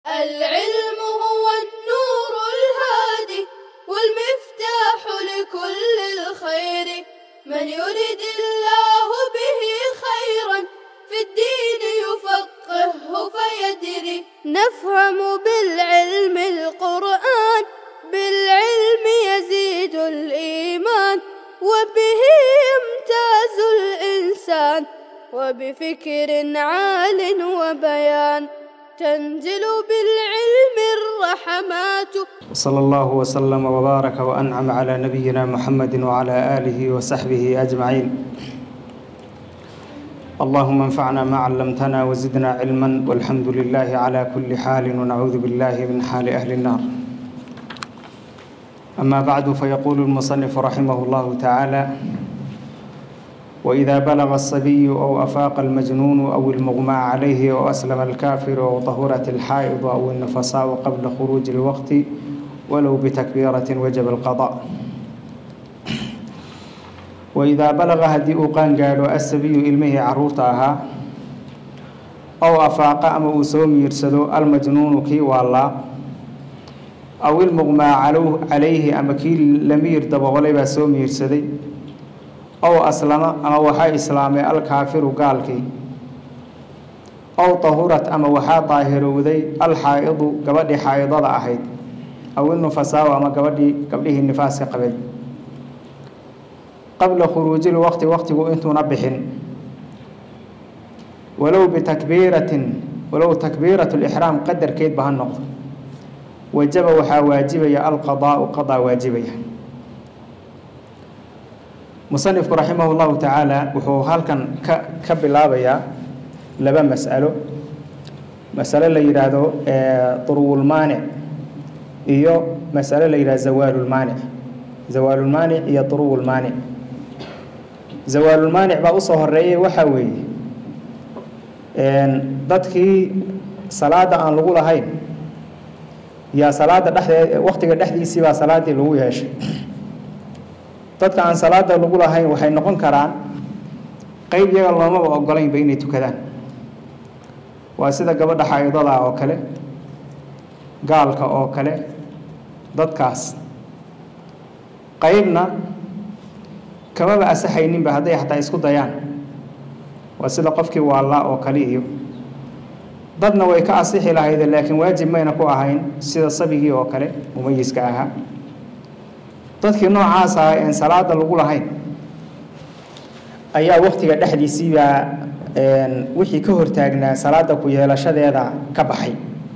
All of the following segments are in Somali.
العلم هو النور الهادي والمفتاح لكل الخير من يرد الله به خيرا في الدين يفقهه فيدري نفهم بالعلم القرآن بالعلم يزيد الإيمان وبه يمتاز الإنسان وبفكر عال وبيان تنزل بالعلم الرحمات صلى الله وسلم وبارك وأنعم على نبينا محمد وعلى آله وصحبه أجمعين اللهم انفعنا ما علمتنا وزدنا علما والحمد لله على كل حال ونعوذ بالله من حال أهل النار أما بعد فيقول المصنف رحمه الله تعالى وإذا بلغ الصبي أو أفاق المجنون أو المغمى عليه أو أسلم الكافر أو طهرت الحائض أو النفساء قبل خروج الوقت ولو بتكبيرة وجب القضاء وإذا بلغ هدي قان قالوا السبي إلمه عرورتها أو أفاق أما أسوم يرسدو المجنون كي والله أو المغمى عليه أما كي لمير دبغلي بسوم يرسدي أو أسلم أما وحا إسلامي الكافر قالكي أو طهرت أما وحا طاهرودي الحائض قبل حائضة أحيد أو النفساء أما قبل قبله النفاس قبل قبل خروج الوقت وقت أنتم نبحن ولو بتكبيرة ولو تكبيرة الإحرام قدر كيد بها النقطة وجب وحا واجبية القضاء قضاء واجبية musanifku raximah llahu tacaala wuxuu halkan ka ka bilaabayaa laba mas'alo masalo la yidhaahdo duruwulmaanic iyo masalo la yidhahdo zawaalulmaanic zawaalulmaanic iyo duruwulmaanic zawaalulmaanic baa usoo horeeyay waxaa weeye dadkii salaada aan lagu lahayn yaa salaada dhexdee waqtiga dhexdiisii baa salaadii lagu yeeshay dadka aan salaada lagu lahayn waxay noqon karaan qeyb iyaga loomaba ogolaynba inay tukadaan waa sida gabadha xaydada oo kale gaalka oo kale dadkaas qeybna kamaba asaxayninba hadday xataa isku dayaan waa sida qofkii waallaa oo kale iyo dadna way ka asixi lahayde laakiin waajib mayna ku ahayn sida sabigii oo kale mumayiska ahaa dadkii noocaas ah een salaada lagu lahayn ayaa waktiga dhexdiisiibaa wixii ka hortaagnaa salaada ku yeelashadeeda ka baxay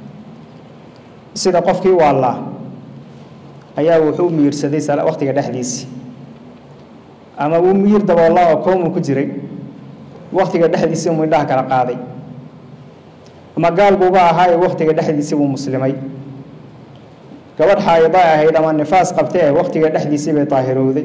sida qofkii waallaa ayaa wuxuu miirsaday waktiga dhexdiisii ama uu miir daboolla oo koomu ku jiray waktiga dhexdiisii mu indhaha kala qaaday ama gaal buuba ahaa ee waktiga dhexdiisii buu muslimay gabadh xaayida ahayd ama nifaas qabtee waktiga dhexdiisii bay daahirowday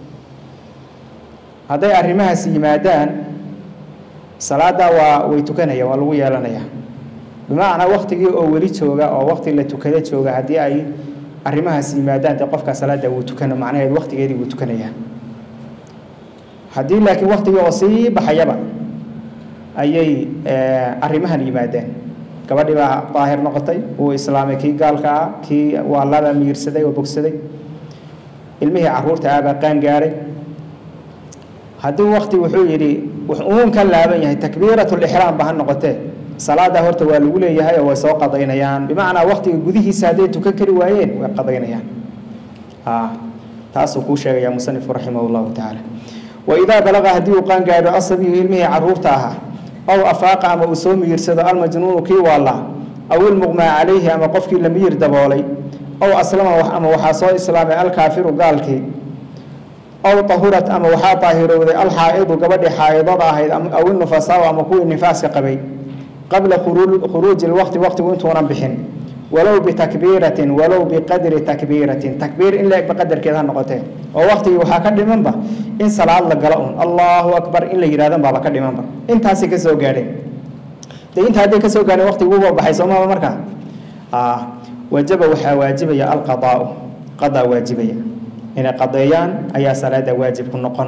hadday arrimahaas yimaadaan salaada waa way tukanayaan waa lagu yeelanayaa bimacnaa waktigii oo weli jooga oo wakti la tukada jooga haddii ay arrimahaas yimaadaan dee qofka salaada wuu tukana macnaheed waktigeedii wuu tukanayaa haddii laakiin waktigii oo sii baxayaba ayay arrimahan yimaadeen gabadhii baa daahir noqotay wuu islaamay kii gaalka ah kii waallabaa miirsaday oo bogsaday ilmihii caruurta ah baa qaan gaaray haddii wakti wuxuu yidhi uun ka laaban yahay takbiiratulixraam ba ha noqotee salaada horta waa lagu leeyahay oo way soo qadaynayaan bimacnaa waktiga gudihiisa hadday tukan kari waayeen way qadaynayaan taasuu kuu sheegaya musanifku raximah llahu tacaala waidaa balaqa haddii uu qaan gaadho asabiyu ilmihii caruurta ahaa aw afaaqa ama uu soo miyirsado almajnuunu kii waallaa aw ilmuqmaa calayhi ama qofkii la miyir daboolay aw aslama ama waxaa soo islaamay alkaafiru gaalkii aw tahurat ama waxaa daahirowday alxaa'idu gabadhii xaa'idada ahayd aw inufasaaw ama kuwii nifaaska qabay qabla khuruuji lwaqti waqtigu intuunan bixin walow bitakbiiratin walow biqadri takbiiratin takbiir in la-eg baqadarkeed ha noqotee oo waqtigii waxaa ka dhimanba in salaad la galo un allahu akbar in la yidhahdan baaba ka dhimanba intaasay ka soo gaadheen de inta hadday ka soo gaadheen waqtiguuba baxay soomaba markaa wajaba waxaa waajibaya alqadaau qadaa waajibaya inay qadeeyaan ayaa salaada waajib ku noqon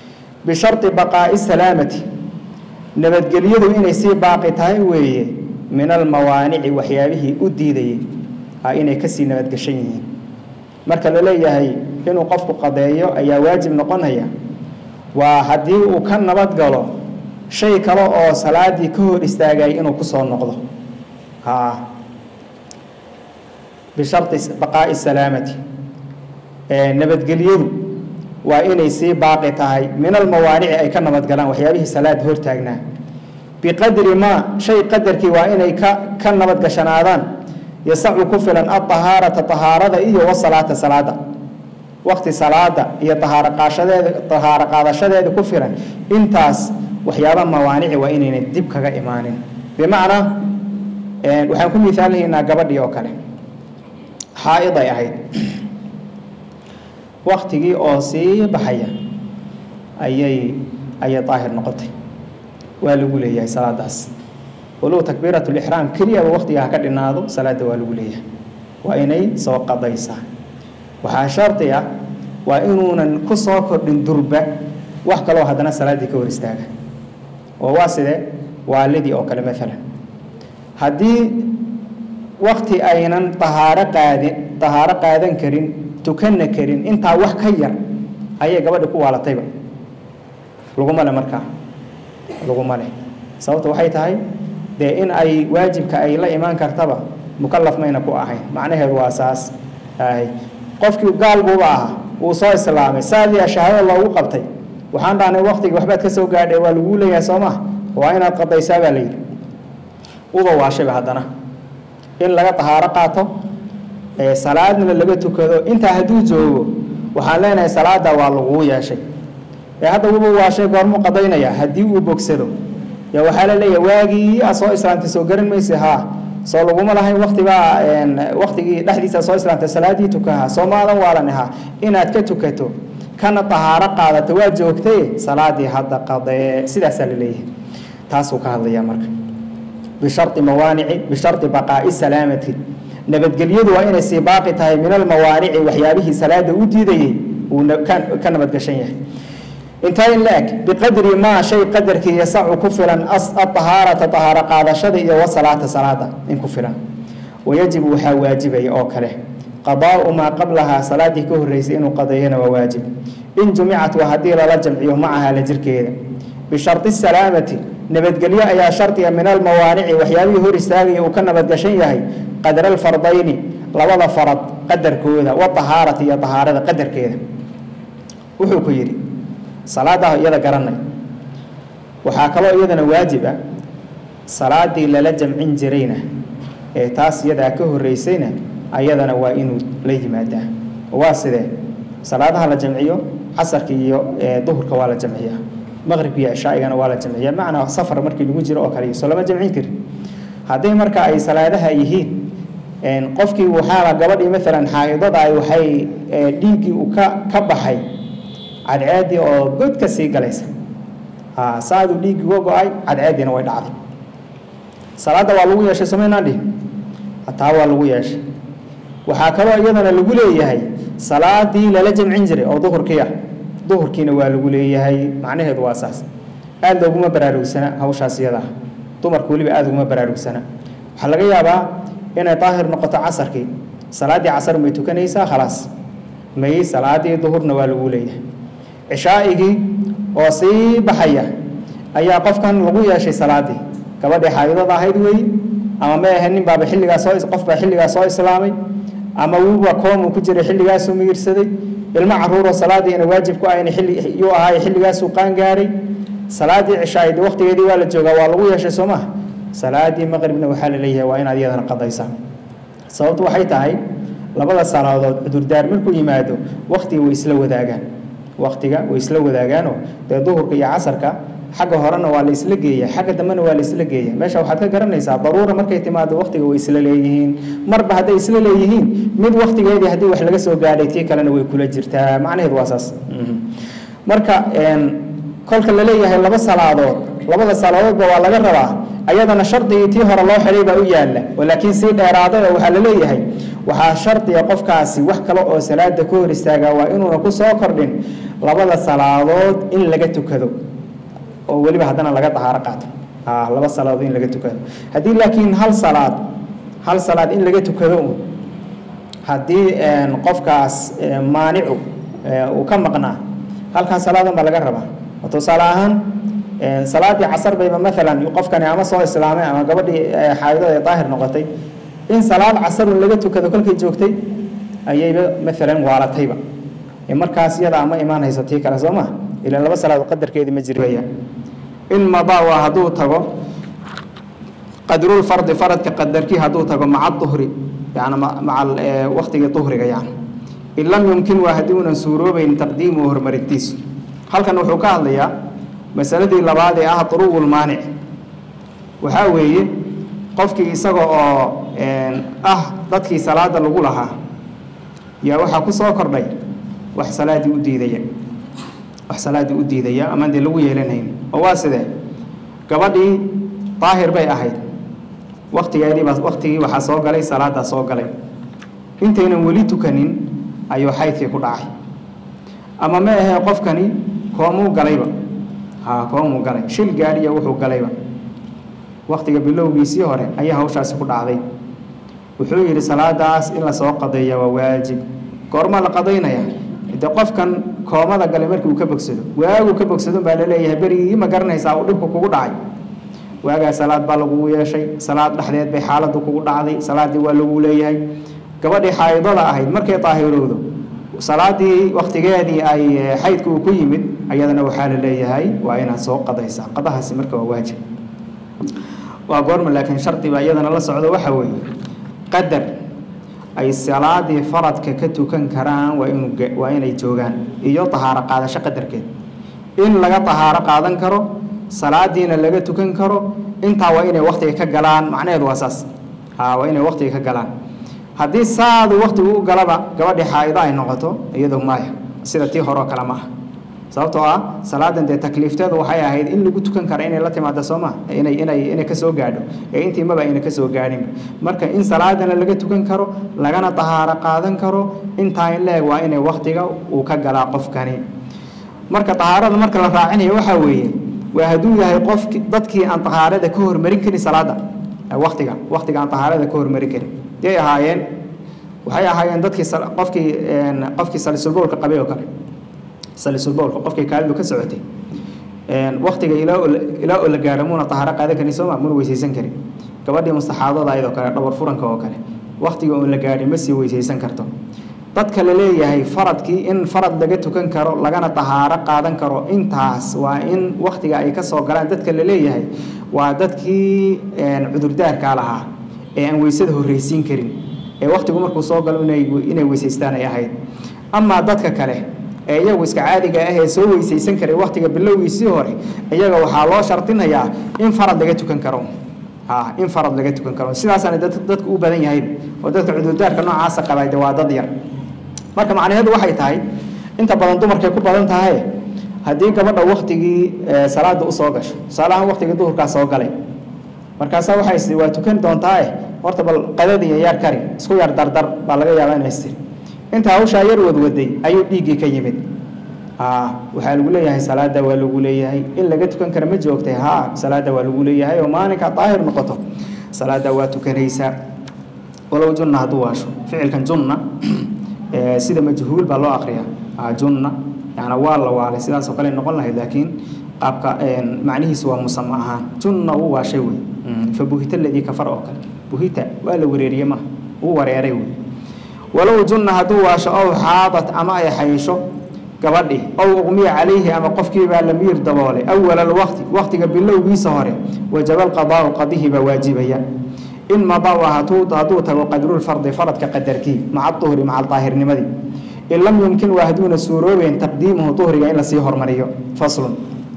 bisharti baqaa'i salaamati nabadgelyadu inay sii baaqi tahay weeye min almawaanici waxyaabihii u diidayay a inay kasii nabadgeshan yihiin marka la leeyahay inuu qofku qadeeyo ayaa waajib noqonaya waa haddii uu ka nabad galo shay kale oo salaadii ka hor istaagay inuu kusoo noqdo ha bisharti baqaa'i salaamati nabadgelyadu waa inay sii baaqi tahay min almawaanici ay ka nabadgalaan waxyaabihii salaada hortaagnaa biqadri maa shay qadarkii waa inay ka ka nabadgashanaadaan yasacu ku filan aahaarata ahaarada iyo wasalaata salaada waqti salaada iyo ahaaro qaashadeeda tahaaro qaadashadeeda ku filan intaas waxyaaba mawaanici waa inayna dib kaga imaanin bimacnaa waxaan ku miaalinaynaa gabadhii oo kale xaa-id ay ahayd waktigii oo sii baxaya ayay ayay daahir noqotay waa lagu leeyahay salaadaas walow takbiirat lixraam keliyaba waktiga ha ka dhinaado salaada waa lagu leeyahay waa inay soo qadaysaa waxaa shardi ah waa inuunan ku soo kordhin durba wax kaloo haddana salaaddii ka hor istaaga oo waa sidee waalidii oo kale maalan haddii wakti aynan tahaaro qaadin tahaaro qaadan karin tukanna karin intaa wax ka yar ayay gabadhi ku waalatayba laguma le markaa laguma leh sababta waxay tahay dee in ay waajibka ay la imaan kartaba mukalaf mayna ku ahayn macnaheedu waa saas ahay qofkii gaal buuba ahaa wuu soo islaamay saadiya shahaado loogu qabtay waxaan dhahnay waktigii waxbaad ka soo gaadhay waa laguu leeyahay soo maa waa inaad qadaysaa baa layidhi uba waashayba haddana in laga tahaaro qaato salaadna laga tukado intaa hadduu joogo waxaan leenahay salaada waa laguu yeeshay ee hadda wuba waashay goormuu qadaynaya haddii uu bogsado ya waxaa la leeyahay waagii a soo islaamtay soo garan maysa haa soo laguma lahayn waktibaa waktigii dhexdiisa soo islaamtay salaadii tukaha soo maadan waalan ahaa inaad ka tukato kana tahaaro qaadato waa joogtay salaadii hadda qadee sidaasaa la leeyahay taasuu ka hadlayaa marka bishardi mawaanici bishardi baqaa'i salaamati nabadgelyadu waa inay sii baaqi tahay min almawaanici waxyaabihii salaada u diidayey uu ka nabadgashan yahay intaa in la-eg biqadri maa shay qadarkii yasacu ku filan aahaarata tahaaro qaadashada iyo wasalaata salaada in ku filan wayajibu waxaa waajibaya oo kale qadaau maa qablahaa salaadii ka horeysay inuu qadeeyana waa waajib in jumicat waa haddii lala jamciyo macaha la jirkeeda bishardi salaamati nabadgelyo ayaa shardiga min almawaanici waxyaabihii hor istaagaya uu ka nabadgashan yahay qadra alfardayni labada farad qadarkooda waahaarati iyo ahaarada qadarkeeda wuxuu ku yidhi salaadaah iyada garanay waxaa kaloo iyadana waajib ah salaadii lala jamcin jirayna ee taas iyadaa ka horeysayna ayadana waa inuu la yimaadaa waa sidee salaadaha la jamciyo casarka iyo duhurka waa la jamciyaa maqribka iyo cishaaigana waa la jamciyaa macnaa safar markii lagu jiro oo kale soo lama jamcin karin hadday marka ay salaadaha yihiin qofkii waxaa gabadhii maalan xaaidada ay waxay dhiiggii uu ka ka baxay cadceedii oo god ka sii galaysa saaduu dhiiggii uga go-ay cadceediina way dhacday salaadda waa lagu yeeshay somaynaan dhihin taa waa lagu yeeshay waxaa kaloo iyadana lagu leeyahay salaadii lala jamcin jiray oo duhurkii ah duhurkiina waa lagu leeyahay macnaheedu waa saas aada looguma baraarugsana hawshaas iyadaa dumarku weliba aada uguma baraarugsana waxaa laga yaabaa inay daahir noqoto casarkii salaaddii casar may tukanaysaa khalaas may salaadii duhurna waa lagu leeyahay cishaa'igii oo sii baxaya ayaa qofkan lagu yeeshay salaadii gabadhii xaayidada ahayd weeye ama ma ahe nin baaba xilligaa soo qof baa xilligaa soo islaamay ama wuuba koomuu ku jiray xilligaasuu miyirsaday ilmo caruuroo salaadiina waajib ku ahayna xilli yuu ahaay xilligaasuu qaan gaaray salaadii cishaa'id waqtigeedii waa la joogaa waa lagu yeeshay soo maha salaadii maqribna waxaa la leeyahay waa inaad iyadana qadaysaa sababtu waxay tahay labada salaadood cudurdaar markuu yimaado waktiga way isla wadaagaan waktiga way isla wadaagaanoo dee duhurka iyo casarka xagga horena waa la isla geeya xagga dambena waa la isla geeya meesha waxaad ka garanaysaa daruura markay timaado waktiga way isla leeyihiin marba hadday isla leeyihiin mid waktigeedii haddii wax laga soo gaadhay tii kalena way kula jirtaa macnaheedu waa saas marka kolka la leeyahay laba salaadood labada salaadoodba waa laga rabaa ayadana shardigii tii hore loo xidhay baa u yaalla oo laakiin sii dheeraaday oo waxaa la leeyahay waxaa shardiga qofkaasi wax kale oo salaada ka hor istaagaa waa inuuna ku soo kordhin labada salaadood in laga tukado oo weliba haddana laga dahaaro qaato laba salaadood in laga tukado haddii laakiin hal salaad hal salaad in laga tukado un haddii qofkaas maanicu uu ka maqnaa halkaas salaadan baa laga rabaa tusaale ahaan salaadii casar bayba maalan qofkani ama soo islaamay ama gabadhii xaayidada ee daahir noqotay in salaad casarun laga tukado kolkay joogtay ayayba maalan waalatayba markaas iyada ama imaan hayso tii kale soo ma ila laba salaadood qadarkeedii ma jiraya in madaa waa hadduu tago qadrul fardi faradka qadarkii hadduu tago maca duhri yani maca waktigii duhriga yani in lam yumkin waa haddii unan suuroobeyn taqdiimuhu horumarintiisu halkan wuxuu ka hadlayaa masaladii labaad ee ah duruwul maanic waxaa weeye qofkii isaga oo ah dadkii salaada lagu lahaa yaa waxaa ku soo kordhay wax salaadii u diidaya wax salaadii u diidaya amaan dee lagu yeelanayn oo waa sidee gabadhii daahir bay ahayd waktigeediibaa waktigii waxaa soo galay salaadaa soo galay intaynan weli tukanin ayuu xaydkii ku dhacay ama ma ahee qofkani koomuu galayba ha koomuu galay shil gaadhiya wuxuu galayba waktiga bilowgiisii hore ayaa hawshaasi ku dhacday wuxuu yidhi salaadaas in lasoo qadeeya waa waajib goorma la qadaynaya de qofkan koomada galay markii uu ka bogsado waagu ka bogsado baa laleeyahay berigii ma garanaysaa uu dhibku kugu dhacay waagaa salaad baa lagugu yeeshay salaad dhexdeed bay xaaladdu kugu dhacday salaadii waa lagu leeyahay gabadhii xaayidada ahayd markay daahirowdo salaadii waktigeedii ay xaydka uu ku yimid ayadana waxaa la leeyahay waa inaad soo qadaysaa qadahaasi marka waa waajib waa goorma laakiin shardiba iyadana la socdo waxa weeye qadar ay salaadii faradka ka tukan karaan waa inu waa inay joogaan iyo tahaaro qaadasho qadarkeed in laga tahaaro qaadan karo salaadiina laga tukan karo intaa waa inay waktiga ka galaan macnaheedu waa saas ha waa inay waktiga ka galaan haddii saadu waktigu u galaba gabadhii xaa'ido ay noqoto iyado maya sida tii hore oo kale ma ah sababtoo ah salaadan dee takliifteedu waxay ahayd in lagu tukan kara inay la timaado soo ma inay inay inay kasoo gaadho ee intii maba ayna kasoo gaadhin marka in salaadana laga tukan karo lagana tahaaro qaadan karo intaa in leeg waa inay waktiga uu ka galaa qofkani marka tahaarada marka la raacinayo waxaa weeye waa hadduu yahay qofki dadkii aan tahaarada ka hormarin karin salaada waktiga waktiga aan tahaarada ka hormarin karin yay ahaayeen waxay ahaayeen dadkii qofkii qofkii salisulbowlka qabay oo kale salisulbowlka qofkii kaalidu ka socotay waktiga ilaa ilaa oo la gaaro muuna tahaaro qaadan karin sooma muna weysaysan karin gabadhii mustaxaadada ayadoo kale dhabar furanka oo kale waktiga oon la gaadhin ma sii weysaysan karto dadka la leeyahay faradkii in farad laga tukan karo lagana tahaaro qaadan karo intaas waa in waktiga ay kasoo galaan dadka la leeyahay waa dadkii cudurdaarkaa lahaa ee aan weysada horreysiin karin ee waktigu markuu soo galo inay inay weysaystaan ay ahayd amaa dadka kale ee iyagu iska caadiga ah ee soo weysaysan karay waktiga bilowgiisii hore iyaga waxaa loo shardinayaa in farad laga tukan karo in farad laga tukan karo sidaasaana dadku u badan yahay oo dadka cudurdaarka noocaasa qabay de waa dad yar marka macnaheedu waxay tahay inta badan dumarkay ku badan tahay haddii gabadha waktigii salaada usoo gasho tusaalahaan waktigii duhurkaa soo galay markaasaa waxay waa tukan doontaae horta bal qadadiiyo yaar kari isku yar dardar baa laga yaabaa inay istiri inta hawshaa yar wadwaday ayuu dhiiggii ka yimid waxaa lagu leeyahay salaada waa lagu leeyahay in laga tukan kara ma joogtay ha salaada waa lagu leeyahay oo maalinka daahir noqoto salaada waa tukanaysaa walow junna hadduu waasho ficilkan junna sida majhuul baa loo akriyaa junna yani waa la waalay sidaasoo kale noqon lahayd laakiin qaabka macnihiisu waa musama ahaan junna uu waashay wey fa buhita aladii kafar oo kale buhita waa la wareeriye maha uu wareeray wey walow junna hadduu waasho ow xaadat ama ay xaysho gabadhi ow uqmiya calayhi ama qofkiibaa la miir daboolay awala alwaqti waqtiga bilowgiisa hore wajaba alqadaau qadihii baa waajibaya in madaa hadduu tago qadrulfardi faradka qadarkii maca duhri maca daahirnimadii in lam yumkin waa hadduuna suuroobeyn taqdiimuhu duhriga in lasii hormariyo faslun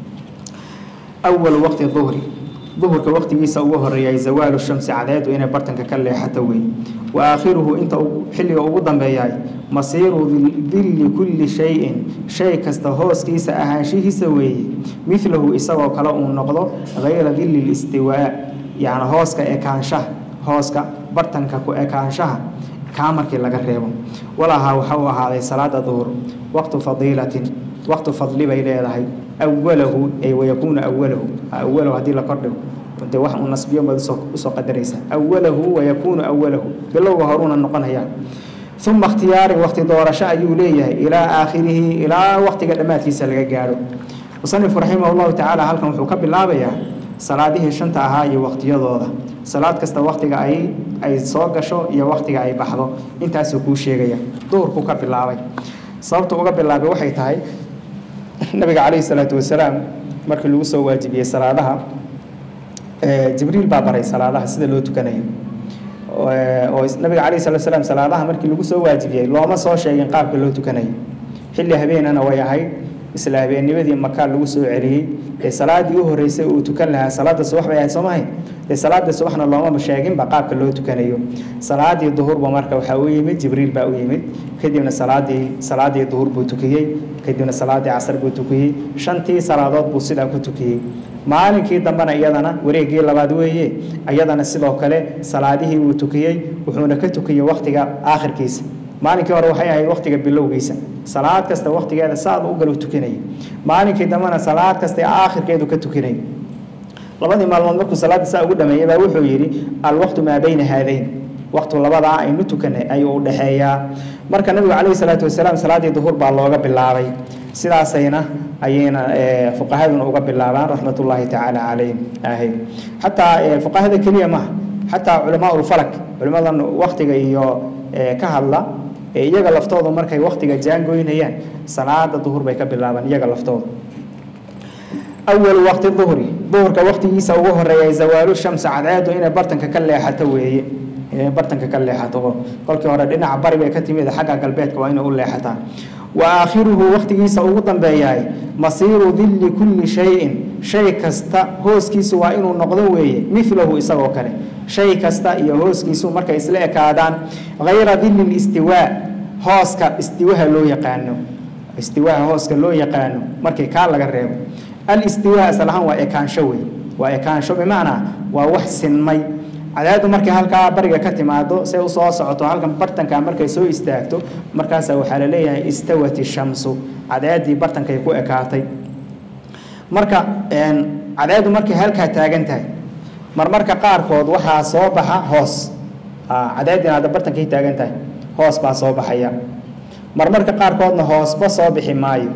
awalu waqti duhri duhurka waqtigiisa ugu horeeyay zawaalu shamsi cadeedu inay bartanka ka leexato wey wa aakhiruhu inta xilliga ugu dambeeyahay masiiru dilli kulli shayin shay kasta hooskiisa ahaanshihiisa weeye milahu isagoo kale uu noqdo hayra dilli listiwaa yacni hooska ekaanshaha hooska bartanka ku ekaanshaha kaa markii laga reebo walahaa waxa uu ahaaday salaada duhur waqtu fadiilatin waqtu fadli bay leedahay awalahu ay wayakuunu awalahu awalahu haddii la kordhigo dee wax uu nasbiyo baad usoo usoo qadaraysa awalahu wayakuunu awalahu bilowga horuuna noqonaya uma ikhtiyaarin waqti doorasho ayuu leeyahay ilaa aakhirihi ilaa waqtiga dhammaadkiisa laga gaadho musanifku raximah llahu tacaala halkan wuxuu ka bilaabayaa salaadihii shanta ahaa iyo waqtiyadooda salaad kasta waqtiga ay ay soo gasho iyo waqtiga ay baxdo intaasuu kuu sheegaya duhurkuu ka bilaabay sababta uga bilaabay waxay tahay nabiga calayhi salaatu wasalaam markii lagu soo waajibiyey salaadaha jibriil baa baray salaadaha sida loo tukanayo oo nabiga calayhi salatu wasalaam salaadaha markii lagu soo waajibiyey looma soo sheegin qaabka loo tukanayo xilli habeenana way ahayd isla habeennimadii makaa lagu soo celiyey ee salaadii u horeysay uu tukan lahaa salaada subax bay ahayd soo mahay dee salaada subaxna loomaba sheeginba qaabka loo tukanayo salaadii duhurba marka waxaa u yimid jibriil baa u yimid kadibna salaadii salaadii duhur buu tukiyey kadibna salaadii casar buu tukiyey shantii salaadood buu sidaa ku tukiyey maalinkii dambena iyadana wareegii labaad weeye iyadana sidoo kale salaadihii uu tukiyey wuxuuna ka tukiyey waqtiga aakhirkiisa maalinkii hore waxay ahayd waqtiga bilowgiisa salaad kasta waqtigeeda saad u galo tukanayay maalinkii dambena salaad kasta aakhirkeedu ka tukanayay labadii maalmood markuu salaada saa ugu dhameeyay baa wuxuu yidhi alwaqtu maa bayna haadayn waqtu labadaa aynu tukanay ayuu u dhexeeyaa marka nabigu calayhi salaatu wasalaam salaadii duhur baa looga bilaabay sidaasayna ayayna fuqahaduna uga bilaabaan raxmatullaahi tacaala calayhim ahay xataa fuqahada keliya maaha xataa culamaa ulfalak culimadan waqtiga iyo ka hadla iyaga laftooda markay waqtiga jaangoynayaan salaada duhur bay ka bilaabaan iyaga laftooda awalu waqti duhri duhurka waqtigiisa ugu horeeya zawaalu shamsi cadceedu inay bartanka ka leexato weeye inay bartanka ka leexato kolkii hore dhinaca bari bay ka timid xagga galbeedka waa inay u leexataa wa aakhiruhu waqtigiisa ugu dambeeyahay masiiru dilli kulli shayin shay kasta hooskiisu waa inuu noqdo weeye milahu isagoo kale shay kasta iyo hooskiisu markay isla ekaadaan hayra dilli listiwaa hooska istiwaha loo yaqaano istiwaha hooska loo yaqaano markii kaa laga reebo alistiwaa asal ahaan waa ekaansho wey waa ekaansho bimacnaa waa wax sinmay cadaadu markay halkaa bariga ka timaado say usoo socoto halkan bartanka markay soo istaagto markaasa waxaa la leeyahay istawat ishamsu cadeedii bartankay ku ekaatay marka cadeedu markay halkaa taagan tahay marmarka qaarkood waxaa soo baxa hoos cadeedina hadda bartankay taagan tahay hoos baa soo baxaya marmarka qaarkoodna hoosba soo bixi maayo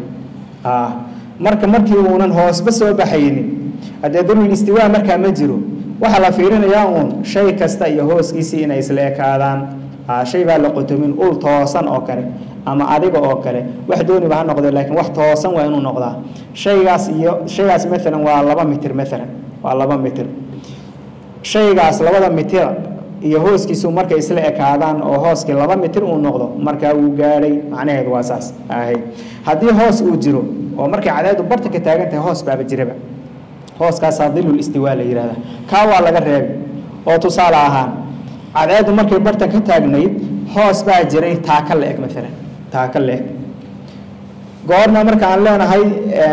marka markii uunan hoosba soo baxaynin haddee dulul istiwaa markaa ma jiro waxaa la fiirinayaa uun shay kasta iyo hooskiisii inay isla ekaadaan shay baa la qotomin ul toosan oo kale ama adiga oo kale wax dooniba ha noqde laakiin wax toosan waa inuu noqdaa shaygaas iyo shaygaas maalan waa laba mitir maalan waa laba mitir shaygaas labada mitir iyo hooskiisu markay isla ekaadaan oo hooskii laba mitir uu noqdo markaa wuu gaadhay macnaheedu waa saas ahay haddii hoos uu jiro oo markay cadeedu bartanka taagan tahay hoos baaba jiraba hooskaasaa dilul istiwaa la yihahda kaa waa laga reebay oo tusaale ahaan cadeedu markay bartan ka taagnayd hoos baa jiray taaka la eg maalan taaka la eg goorna marka aan leenahay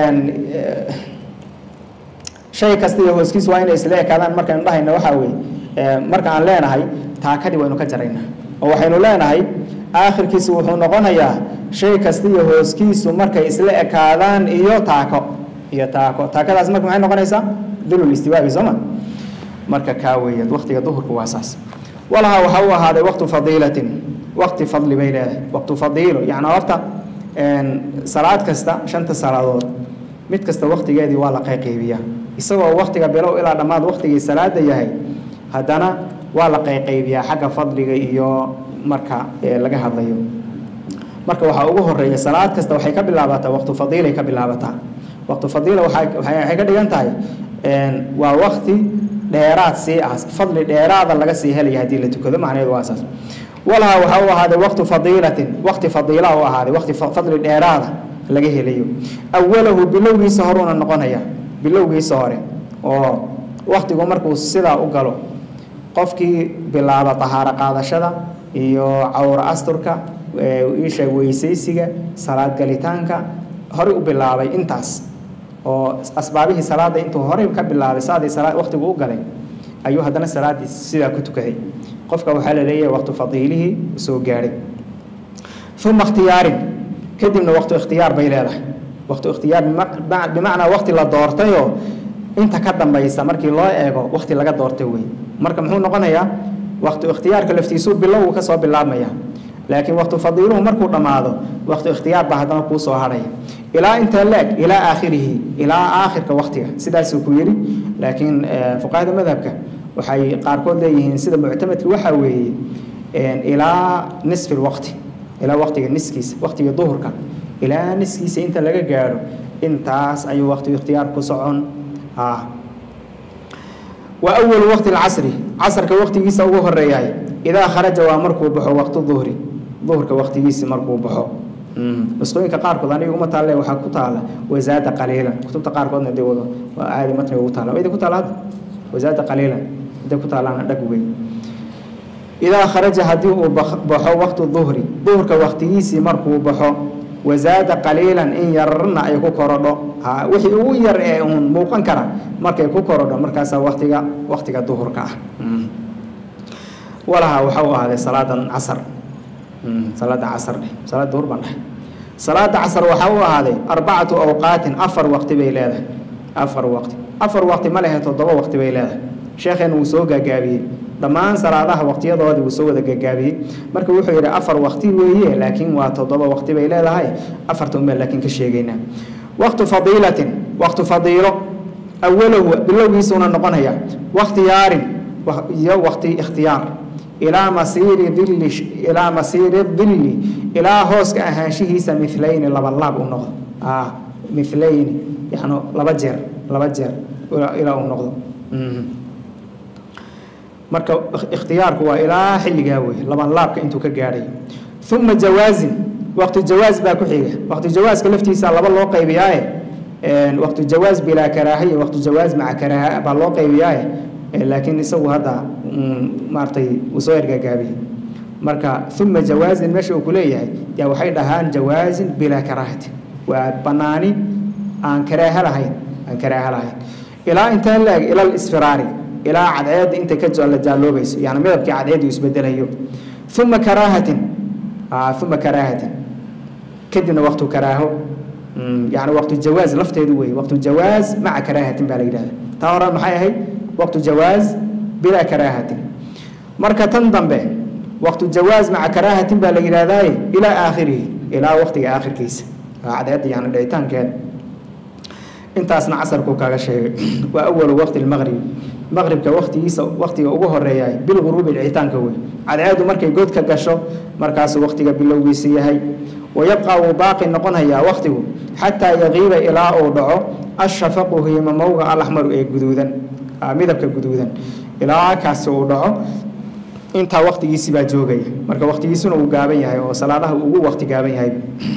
shay kasta iyo hooskiis waa inay isla ekaadaan markaynu dhahayna waxaa weeye marka aan leenahay taakadii waynu ka jaraynaa oo waxaynu leenahay aakhirkiisu wuxuu noqonayaa shay kasta iyo hooskiisu markay isla ekaadaan iyo taako iyo taako taakadaas marka maxay noqonaysaa dulul istiwaabi sooma marka kaa weeyaad waqtiga duhurka waa saas walaha waxaa u ahaaday waqtu fadiilatin waqti fadli bay leedahay waqtu fadiilo yacni horta salaad kasta shanta salaadood mid kasta waqtigeedii waa la qayqaybiyaa isagoo waqtiga bilow ilaa dhammaad waqtigii salaada yahay haddana waa la qayqaybiyaa xagga fadliga iyo marka laga hadlayo marka waxaa ugu horeeya salaad kasta waxay ka bilaabataa waqtu fadiilay ka bilaabataa waqtu fadiila waxay ka dhigan tahay waa waqti dheeraad sii ah fadli dheeraada laga sii helaya haddii la tukado macnaheedu waa saas walaha waxaa u ahaaday waqtu fadiilatin waqti fadiila u ahaaday waqti fadli dheeraada laga helayo awalahu bilowgiisa horuuna noqonaya bilowgiisa hore oo waqtigu markuu sidaa u galo qofkii bilaaba tahaaro qaadashada iyo cawro asturka isha weysaysiga salaad galitaanka horey u bilaabay intaas oo asbaabihii salaada intuu horey ka bilaabay saadii salaad waqtigu u galay ayuu haddana salaadii sidaa ku tukaday qofka waxaa la leeyahay waqtu fadiilihii soo gaadhay uma ikhtiyaarin kadibna waqtu ikhtiyaar bay leedahay waqtu ikhtiyaar bimacnaa waqti la doortayoo inta ka dambaysa markii loo eego waqti laga doortay wey marka muxuu noqonayaa waqtu ikhtiyaarka laftiisuu bilowgu ka soo bilaabmaya laakiin waqtu fadiiluhu markuu dhammaado waqtu ikhtiyaar baa haddana kuu soo hadhaya ilaa inta leeg ilaa aakhirihi ilaa aakhirka waqtiga sidaasuu ku yidhi laakiin fuqahada madhabka waxay qaarkood leeyihiin sida muctamadka waxaa weeye ilaa nisfi lwaqti ilaa waqtiga niskiisa waqtiga duhurka ilaa niskiisa inta laga gaadho intaas ayuu waqtigu ikhtiyaar ku socon wa awalu waqti lcasri casrka waqtigiisa ugu horeeyahay idaa kharaja waa markuu baxo waqtu duhri duhurka waqtigiisi markuu baxo nusqooyinka qaarkood aniga uma taalle waxaa ku taala wasaada qaliilan kutubta qaarkoodna dee wado waa caadi matniga ugu taala wayda ku taala hadda wasaada qaliilan haday ku taalaana dhag wey idaa kharaja haddii uu baxo waqtu duhri duhurka waqtigiisii markuu baxo wasaada qaliilan in yararna ay ku korodho wixii ugu yar ee uun muuqan kara markay ku korodho markaasaa waqtiga waqtiga duhurka ah walaha waxa u ahaaday salaadan casar salaada casar dheh salaada duhur baan dhahay salaada casar waxaa u ahaaday arbacatu awqaatin afar waqti bay leedahay afar waqti afar waqti ma lehe toddoba waqti bay leedahay sheekheena wuu soo gaagaabiyey dhammaan salaadaha waqtiyadoodii wuu soo wada gaagaabiyey marka wuxuu yidhi afar waqti weeye laakiin waa toddoba waqti bay leedahay afarta unbaa laakiin ka sheegaynaa waqtu fadiilatin waqtu fadiilo awalahu bilowgiisuuna noqonaya wakhtiyaarin iyo waqti ikhtiyaar ilaa masiiri dilli ilaa masiiri dilli ilaa hooska ahaanshihiisa milayni laba laab u noqdo milayni yani laba jeer laba jeer ilaa uu noqdo marka ikhtiyaarku waa ilaa xilligaa wey laban laabka intuu ka gaadhay uma jawaazin waqti jawaaz baa ku xiga waqti jawaaska laftiisa laba loo qaybiyaaye waqti jawaaz bilaa karaaha iyo waqti jawaaz maca karaaha baa loo qaybiyaaye laakiin isagu hadda maaratay uu soo ergaagaabiyey marka uma jawaazin meesha uu ku leeyahay yaa waxay dhahaan jawaazin bilaa karaahati waa banaani aan karaaha lahayn aan karaaha lahayn ilaa intaan laeg ila lisfiraari ilaa cadceedda inta ka la jaaloobayso yani midabkii cadceeddu isbedelayo uma karaahatin uma karaahatin kadibna waqtu karaaho yani waqtu jawaaz lafteedu wey waqtu jawaaz maca karaahatin baa la yidhahda taa hore maxay ahayd waqtu jawaaz bilaa karaahatin marka tan dambe waqtu jawaaz maca karaahatin baa la yidhahdaaye ilaa aakhirihi ilaa waqtiga aakhirkiisa cadceedda yani dhicitaankeeda intaasna casarkuu kaga sheegay waa awalu waqti lmaqrib maqribka waqtigiisa waqtiga ugu horeeyahay bilguruubi dhicitaanka wey cadceedu markay godka gasho markaasuu waqtiga bilowgiisa yahay wayabqa wuu baaqi noqonayaa waqtigu xataa yaqiiba ilaa uu dhaco ashafaqu hiimamowga alaxmaru ee guduudan midabka guduudan ilaa kaasi uu dhaco intaa waqtigiisi baa joogaya marka waqtigiisuna uu gaaban yahay oo salaadaha ugu waqti gaaban yahay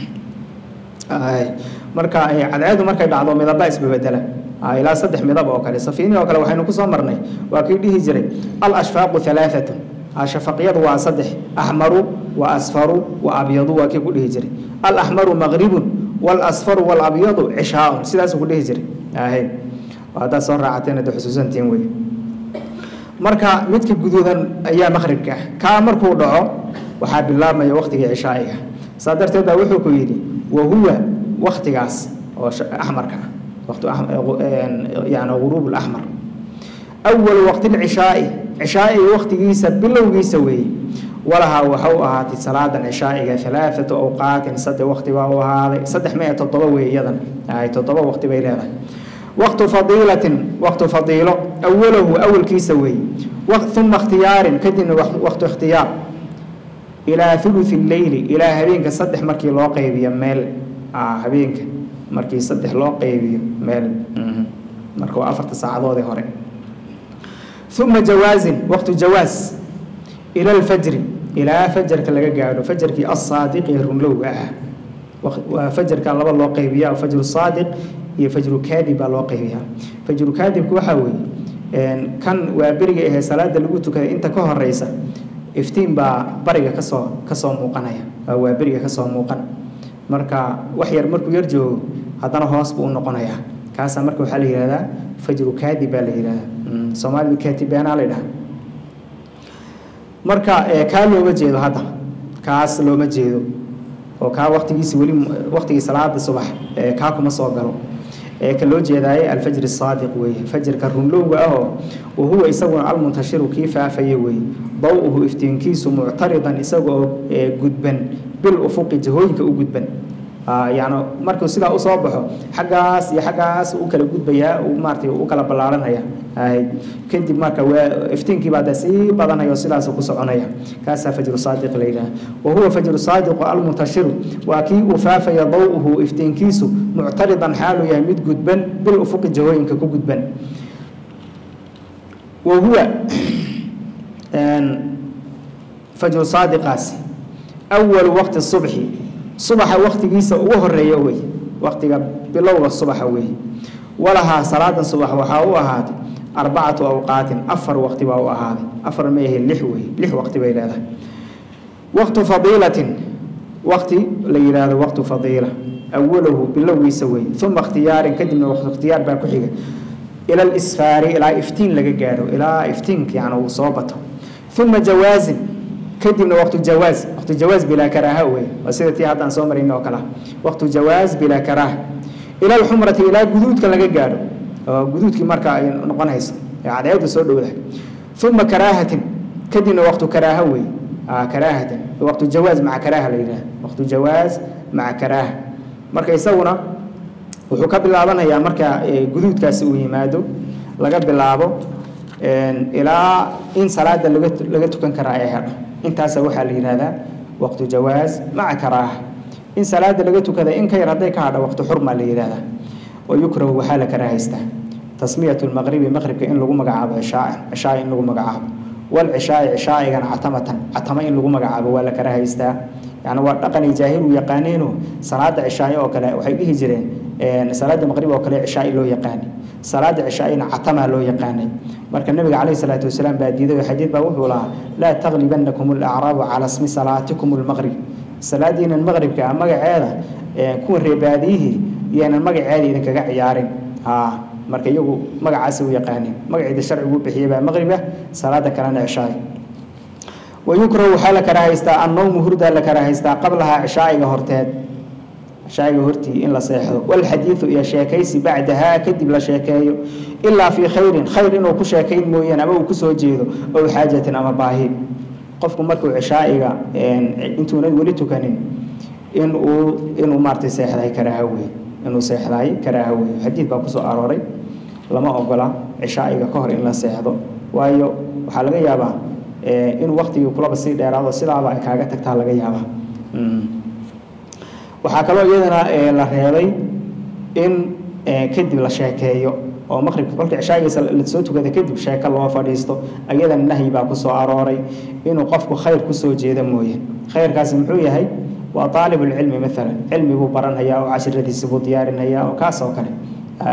marka cadceedu markay dhacdo midaba isbabedela ilaa saddex midab oo kale safiini oo kale waxaynu kusoo marnay waa kii dhihi jiray alashfaaqu halaaatun shafaqyadu waa saddex axmaru wa asfaru wa abyadu waa kii ku dhihi jiray alaxmaru maqribun walasfaru walabyadu cishaaun sidaasuu ku dhihi jiray ahe haddaad soo raacateen de xusuusantiin wey marka midka guduudan ayaa maqribka ah kaa markuu dhaco waxaa bilaabmaya waqtigii cishaa'iga saa darteed baa wuxuu ku yidhi wahuwa waktigaas oo axmarka ah waqti yani guruub laxmar awalu waqti lcishaa'i cishaa'iga waqtigiisa bilowgiisa weeye walahaa waxa u ahaatay salaadan cishaa'iga alaaatu awqaatin saddex waqti baa u ahaaday saddex maya toddoba wey iyadan ay toddoba waqti bay leedahay waqtu fadiilatin waqtu fadiilo awalahu awalkiisa weeye uma ikhtiyaarin kadibna waqtu ikhtiyaar ilaa thuluthi leyli ilaa habeenka saddex markii loo qaybiyo meel habeenka markii saddex loo qaybiyo meel marka waa afarta saacadoodii hore uma jawaazin waqtu jawaaz ila lfajri ilaa fajarka laga gaadho fajarkii asaadiqi runlowga ah waa fajarka laba loo qaybiya fajru saadiq iyo fajru kaadib baa loo qaybiyaa fajru kaadibku waxaa weeye kan waa beriga ahee salaada lagu tukaday inta ka horeysa iftiin baa bariga kasoo kasoo muuqanaya waa beriga kasoo muuqan marka wax yar markuu yar joogo haddana hoos buu u noqonayaa kaasaa marka waxaa la yihahdaa fajru kaadib baa la yihahdaa soomaalidu kaatibeenaa la yidhaha marka kaa looma jeedo hadda kaas looma jeedo oo kaa waqtigiisi weli waqtigii salaada subax kaa kuma soo galo ka loo jeedaaye alfajr saadiq weeye fajrka runlowga ahoo wahuwa isaguna almuntashiru kii faafaya weeye daw-uhu iftiinkiisu muctaridan isagaoo gudban bil ufuqi jahooyinka u gudban yani markuu sidaa usoo baxo xaggaas iyo xaggaas u kala gudbayaa maarata u kala ballaaranaya kadib marka iftiinkii baa de sii badanaya oo sidaas ku soconaya kaasaa fajru saadiq la yidhaha wa huwa fajru saadiqu almuntashiru waa kii uu faafaya daw-uhu iftiinkiisu muctaridan xaaluu yahay mid gudban bil ufuqi jahooyinka ku gudban wa huwa fajru saadiqaasi awalu waqti subxi subaxa waktigiisa ugu horeeya wey waktiga bilowga subaxa wey walahaa salaadan subax waxaa u ahaaday arbacatu awqaatin afar waqti baa u ahaaday afar ma ahe lix wey lix waqti bay leedahay waqtu fadiilatin waqti la yidhaahdo waqtu fadiila awalahu bilowgiisa wey uma ikhtiyaarin kadibna waqtu ikhtiyaar baa ku xiga ila lisfaari ilaa iftiin laga gaadho ilaa iftiinka yani uu soo bato uma jawaazin kadibna waqtu jawaaz waqtu jawaaz bilaa karaaha wey waa sida tii haddaan soo marayna oo kale waqtu jawaaz bilaa karaaha ila alxumrati ilaa guduudka laga gaadho oo guduudkii marka ay noqonayso ee cadceedu soo dhowdahay uma karaahatin kadibna waqtu karaaha wey karaahatan waqtu jawaaz maca karaaha la yidhaha waqtu jawaaz maca karaaha marka isaguna wuxuu ka bilaabanayaa marka guduudkaasi uu yimaado laga bilaabo ilaa in salaada laga laga tukan karaa ay hadho intaasa waxaa la yidhahdaa waqtu jawaaz maca karaaha in salaada laga tukada in ka yar hadday ka hadho waqtu xurma la yidhahdaa wa yukrahu waxaa la karaahaystaa tasmiyatu lmaqribi maqribka in lagu magacaabo cishaaa cishaaa in lagu magacaabo walcishaai cishaaigana catamatan catama in lagu magacaabo waa la karaahaystaa yani waa dhaqanay jaahil u yaqaaneeno salaada cishaaye oo kale waxay dhihi jireen salaada maqrib oo kale cishaai loo yaqaanay salaada cishaaina catamaa loo yaqaanay marka nabiga calayhi salaatu wasalaam baa diiday oo xadiid baa wuxuu lahaa laa taglibanakum alacraabu cala smi salaatikum almaqrib salaadiinan maqribka magaceeda kuwa reebaadiyihii iyaanan magaceeda idinkaga ciyaarin marka iyagu magacaasi u yaqaaneen magaceeda sharcigu bixiyay baa maqrib ah salaada kalena cishaay wayukrahu waxaa la karaahaystaa annowmu hurdaa la karaahaystaa qablahaa cishaa'iga horteed cishaa'iga hortii in la seexdo walxadiidu iyo sheekaysi bacdahaa kadib la sheekeeyo ilaa fii khayrin khayr inuu ku sheekayn mooyaan ama uu kusoo jeedo ow xaajatin ama baahi qofku markuu cishaa'iga intuunan weli tukanin inuu inuu maaratay seexdahay karaaha wey inuu seexdahay karaaha wey xadiid baa kusoo arooray lama ogola cishaa'iga ka hor in la seexdo waayo waxaa laga yaabaa in waktigii kulaba sii dheeraado sidaaba ay kaaga tagtaa laga yaabaa waxaa kaloo iyadana la reebay in kadib la sheekeeyo oo maqribka kolka cishaagiisa lasoo tukada kadib sheeko loo fadhiisto iyadana nahyi baa kusoo arooray inuu qofku khayr kusoo jeeda mooye khayrkaasi muxuu yahay waa aalibulcilmi maalan cilmi buu baranhayaa oo cashiradiisi buu diyaarinhayaa oo kaas oo kale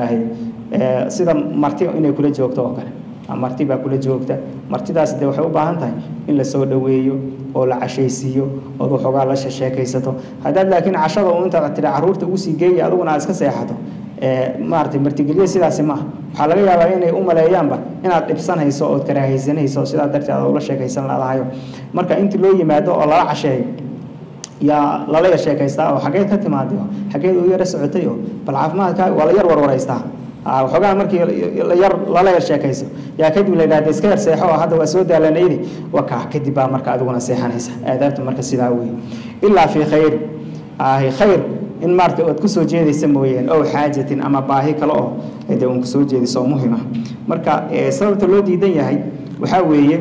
sida marti inay kula joogto oo kale marti baa kula joogta martidaas de waxay u baahan tahay in lasoo dhoweeyo oo la cashaysiiyo ood waxoogaa la sheekaysato haddaad laakiin cashada u intaad tiri caruurta usii geeya adiguna aad iska seexato maaratay martigelyo sidaasi maaha waxaa laga yaabaa inay u maleeyaanba inaad dhibsanayso ood karaahaysanayso sidaa darteed aad ula sheekaysan laadahayo marka intii loo yimaado oo lala casheeyo yaa lala yar sheekaystaa oo xageed ka timaaday oo xageed u yara socotay oo bal caafimaadka waa la yar warwaraystaa waxoogaa markii yar lala yar sheekayso yaa kadib la yidhahda iska yar seexo oo hadda waa soo daalanaydi wakaa kadib baa marka adiguna seexanaysa aadaabta marka sidaa wey ilaa fii khayr ahi khayr in maarata ood kusoo jeedaysa mooyeen ow xaajatin ama baahi kale oo de uun kusoo jeediso oo muhima marka sababta loo diidan yahay waxaa weeye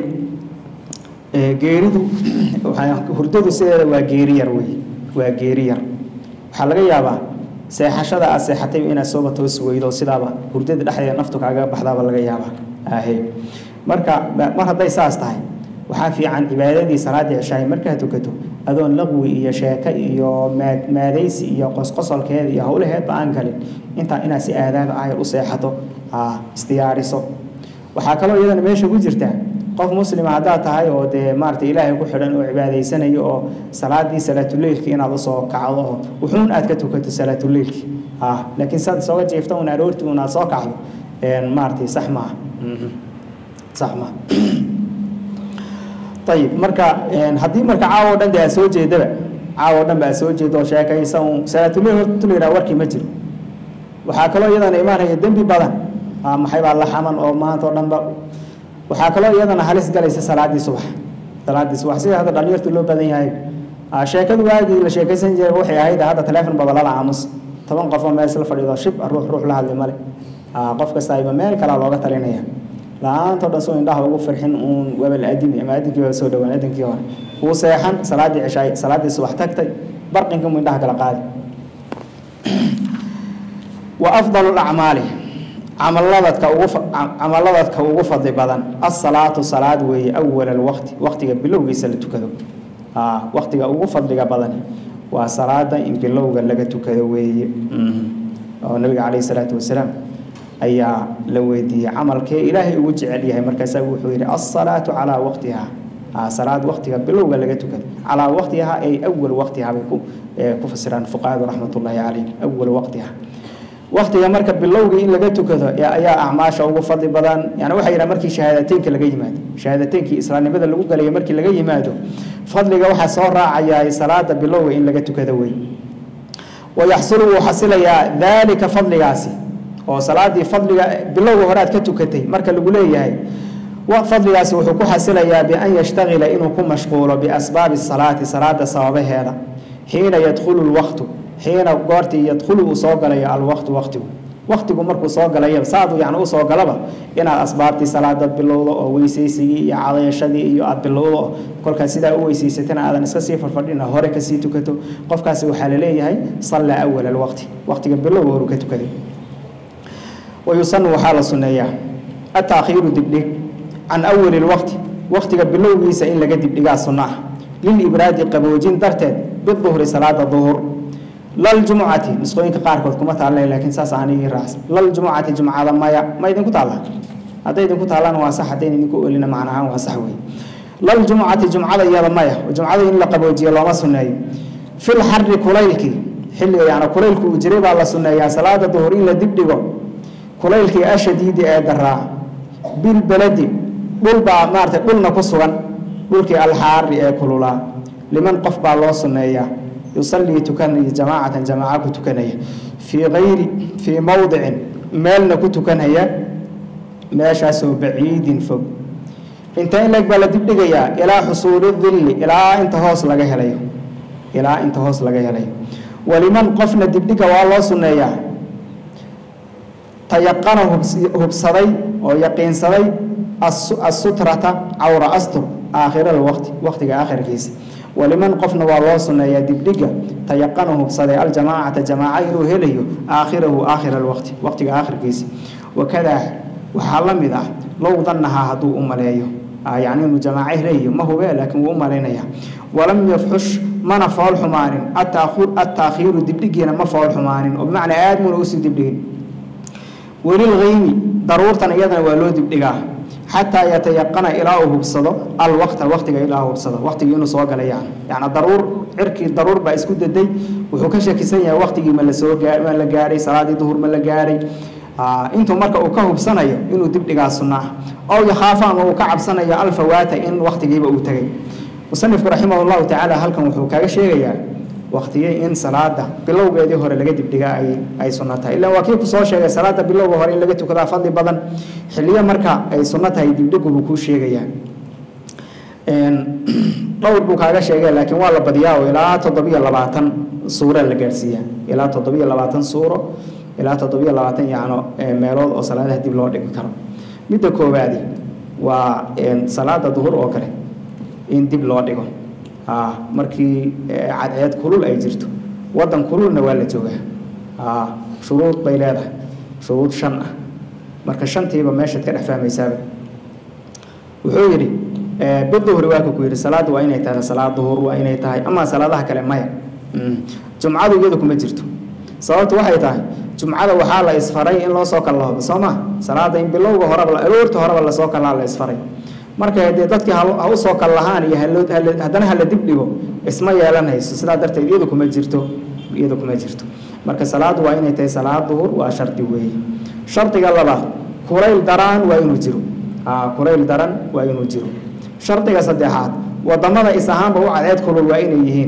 geeridu hurdadu sideeda waa geeri yar wey waa geeri yar waxaa laga yaabaa seexashada aad seexatay inaad sooba toosi weydo sidaaba hurdada dhexdeeda naftu kaaga baxdaaba laga yaabaa ahe marka mar hadday saas tahay waxaa fiican cibaadadii salaadii cishaahi markaad tukato adoon laqwi iyo sheeko iyo maad maadaysi iyo qosqosolkeeda iyo howlaheedba aan galin intaa inaad si aadaaba ayar u seexato isdiyaariso waxaa kaloo iyadana meesha ku jirta qof muslima haddaad tahay oo dee maarata ilaahay ku xidhan oo cibaadaysanayo oo salaadii salaatuleylki inaad usoo kacdo oo wuxuun aad ka tukato salaatuleylki laakiin saad isooga jiifta un aroorti un aad soo kacdo maaratay sax maaha sax maaha ayib marka haddii marka caawa o dhan de aad soo jeedaba caawo dhan ba aad soo jeedo oo sheekaysa uun salaatuleyl horta la yidhaha warkii ma jiro waxaa kaloo iyadana imaanaya dembi badan maxay baa la xaman oo maanta oo dhanba waxaa kaloo iyadana halis galaysa salaadii subax salaadii subax sida hadda dhalinyartu loo badan yahay sheekadu waagii la sheekaysan jiray waxay ahayd hadda teleefon baba lala aamus toban qof oo meel isla fadhido shib ruux ruux la hadli male qof kasta ayba meel kalaa looga talinaya la-aantoo dhan soo indhaha ugu farxin uun webel adimi ama adinkii waa soo dhawaan adinkii hore wuu seexan salaadii cishaay salaadii subax tagtay barqinka mu indhaha kala qaadi wa afdalu lacmaali camaladadka ugu camaladadka ugu fadli badan asalaatu salaad weeye awal alwaqti waqtiga bilowgiisa la tukado waqtiga ugu fadliga badan waa salaada in bilowga laga tukado weeye oo nabiga calayhi salaatu wasalaam ayaa la weydiiyey camalkee ilaahay ugu jecel yahay markaasaa wuxuu yidhi asalaatu calaa waqtiha salaad waqtiga bilowga laga tukado calaa waqtiha ay awal waqtiha bay ku ku fasiraan fuqahadu raxmatullaahi calayhim awal waqtiha waqtiga marka bilowga in laga tukado ayaa acmaasha ugu fadli badan yani waxay yidhaha markii shahaadateynka laga yimaado shahaadateynki islaamnimada lagu galayo markii laga yimaado fadliga waxaa soo raacayaa salaada bilowga in laga tukado wey wayaxsulu wuu xasilayaa daalika fadligaasi oo salaadii fadliga bilowga hore aad ka tukatay marka lagu leeyahay fadligaasi wuxuu ku xasilayaa bian yashtagila inuu ku mashquulo biasbaabi salaati salaada sababaheeda xiina yadkhulu lwaqtu xiina goortii yadkhulu uu soo galayo alwaqtu waqtigu waqtigu markuu soo galaya saadu yani usoo galaba inaad asbaabtii salaada bilowdo oo weysaysigii iyo cadayashadii iyo aad bilowdo kolkaas sidaa u weysaysatana aadan iska sii farfadhina hore kasii tukato qofkaasi waxaa laleeyahay salla awal alwaqti waqtiga bilowga horu ka tukaday wayusanu waxaa la sunneeyaa ataakhiiru dibdhig can awali lwaqti waqtiga bilowgiisa in laga dibdhigaa sunno ah lilibraadi qaboojin darteed biduhri salaada duhur laljumucati nisqooyinka qaarkood kuma taalla laakiin saas aanigii raacsan laljumucati jumcada maya ma idinku taalla hadday idinku taallaan waa sax haddayn idinku olina macnahaan waa sax wey laljumucati jumcada iyada maya jumcada in la qaboojiyo looma sunneeyo fil xarri kulaylkii xilliga yani kulaylku uu jiray baa la sunneeyaa salaada duhur in la dibdhigo kulaylkii ashadiidi ee daraa bilbeledi dhul baa maarata dhulna ku sugan dhulkii alxaari ee kululaa liman qof baa loo sunneeyaa yusallii tukanaya jamaacatan jamaaca ku tukanaya fii kayri fii mowdicin meelna ku tukanaya meeshaasoo baciidin fog inta in leeg baa la dibdhigayaa ilaa xusuuli dilli ilaa inta hoos laga helayo ilaa inta hoos laga helayo waliman qofna dibdhiga waa loo sunneeyaa tayaqana hubsaday oo yaqiinsaday asutrata cawra astur aakhira alwaqti waqtiga aakhirkiisa waliman qofna waa loo sunneeyaa dibdhiga tayaqana hubsaday aljamaacata jamaaca inuu helayo aakhirahu aakhira alwaqti waqtiga aakhirkiisa wakadaa waxaa la mid ah low dannahaa hadduu u maleeyo yacni inuu jamaaco helayo ma hube laakiin wuu u malaynaya walam yafxush mana fool xumaanin attaakhiiru dibdhigiina ma fool xumaanin oo bimacnaa aadmuna usii dibdhigin welilkaymi daruurtan iyadana waa loo dibdhigaa xataa yatayaqana ilaa uu hubsado alwaqta waqtiga ilaa uu hubsado waqtigii inuu soo galay yani yani daruur cirkii daruur baa isku daday wuxuu ka shakisan yahay waqtigii ma lasoo gaa ma la gaadhay salaadii duhur ma la gaadhay intuu marka uu ka hubsanayo inuu dibdhigaa sunna ah ow yakhaafa ama uu ka cabsanayo alfawaata in waqtigiiba uu tegay musanifku raximah llahu tacaala halkan wuxuu kaga sheegayaa waqtigii in salaada bilowgeedii hore laga dibdhigaa ay ay sunno tahay ilaan waa kii kusoo sheegay salaada bilowga hore in laga tukadaa fadli badan xilliyo marka ay sunno tahay dibdhigu buu kuu sheegayaa dhowr buu kaaga sheegay laakiin waa la badiyaa oo ilaa toddobiyo labaatan suura la gaadhsiiyaa ilaa toddobiyo labaatan suuro ilaa toddobiyo labaatan yacno meelood oo salaadaha dib loo dhigi karo midda koowaadi waa salaada duhur oo kale in dib loo dhigo markii cadceed kulul ay jirto wadan kululna waa la joogaa shuruud bay leedahay shuruud shan ah marka shantiiba meeshaad ka dhex fahmaysaaba wuxuu yidhi biduhri waa ka ku yidhi salaaddu waa inay tahay salaad duhur waa inay tahay ama salaadaha kale maya jumcadu iyadu kuma jirto sababtu waxay tahay jumcada waxaa la isfaray in loo soo kallahoobo soo ma salaada in bilowga horeba aroorta horeba lasoo kallaa la isfaray marka dee dadkii ha usoo kal lahaan iyo haddana hala dib dhigo isma yeelanayso sidaa darteed iyadu kuma jirto iyadu kuma jirto marka salaadu waa inay tahay salaad duhur waa shardi weeye shardiga labaad kulayl daraan waa inuu jiro kulayl daran waa inuu jiro shardiga saddexaad wadamada is ahaanba u cadceed kulul waa inay yihiin oo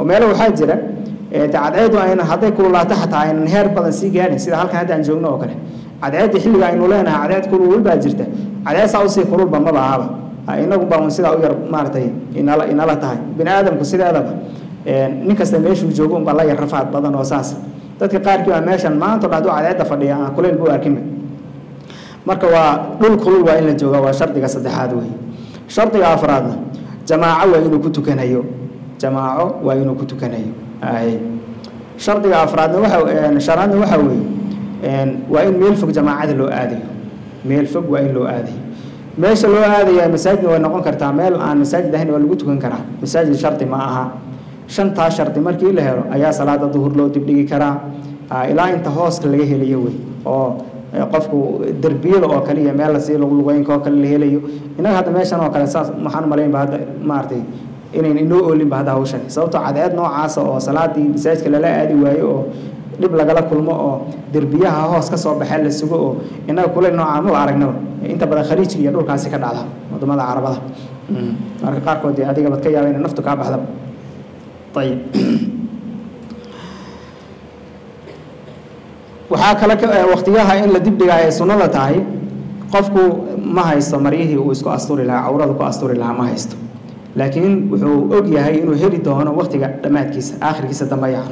meelo waxaa jira cadceedu ayna hadday kululaato xataa aynan heer badan sii gaadhin sida halkan hadda aan joogno oo kale cadceedda xilliga aynu leenahay cadceed kulul baa jirta cadceed saa usii kululba maba ahaba inagu baa un sidaa u yar maaragtay inala inala tahay bini aadamku sideedaba nin kasta meeshuu joogo unbaa la yar rafaad badan oo saas dadka qaarkii baa meeshan maanta o dhan haduu cadceedda fadhiya aan kuleyl buu arkinba marka waa dhul kulul waa in la jooga waa shardiga saddexaad wey shardiga afraadna jamaaco waa inuu ku tukanayo jamaaco waa inuu ku tukanayo shardiga afraadna waxa shanaadna waxa weeye waa in meel fog jamaacada loo aadayo meel fog waa in loo aadayo meesha loo aadaya masaajidna way noqon kartaa meel aan masaajid ahayn waa lagu tukan karaa masaajid shardi ma aha shantaa shardi markii la helo ayaa salaada duhur loo dibdhigi karaa ilaa inta hooska laga helayo wey oo qofku derbiyada oo kale iyo meel lasii luqluqeynka oo kale la helayo innaga hadda meeshan oo kale saas maxaan malaynba hadda maaragtay inayn inoo oolinba hadda hawshan sababtoo cadceed noocaasa oo salaadii masaajidka lala aadi waayo oo dhib lagala kulmo oo derbiyaha hoos ka soo baxee la sugo oo innaga kuleyl noocaa maba aragnaba inta badan khaliijka iyo dhulkaasi ka dhacda wadamada carabada marka qaarkood dee adiga bad ka yaaba inay naftu kaa baxdaba ayib waxaa kale waktiyaha in la dibdhigaa ay sunnada tahay qofku ma haysto maryihii uu isku asturi lahaa cawrada ku asturi lahaa ma haysto laakiin wuxuu og yahay inuu heli doono waktiga dhammaadkiisa aakhirkiisa dambe yacno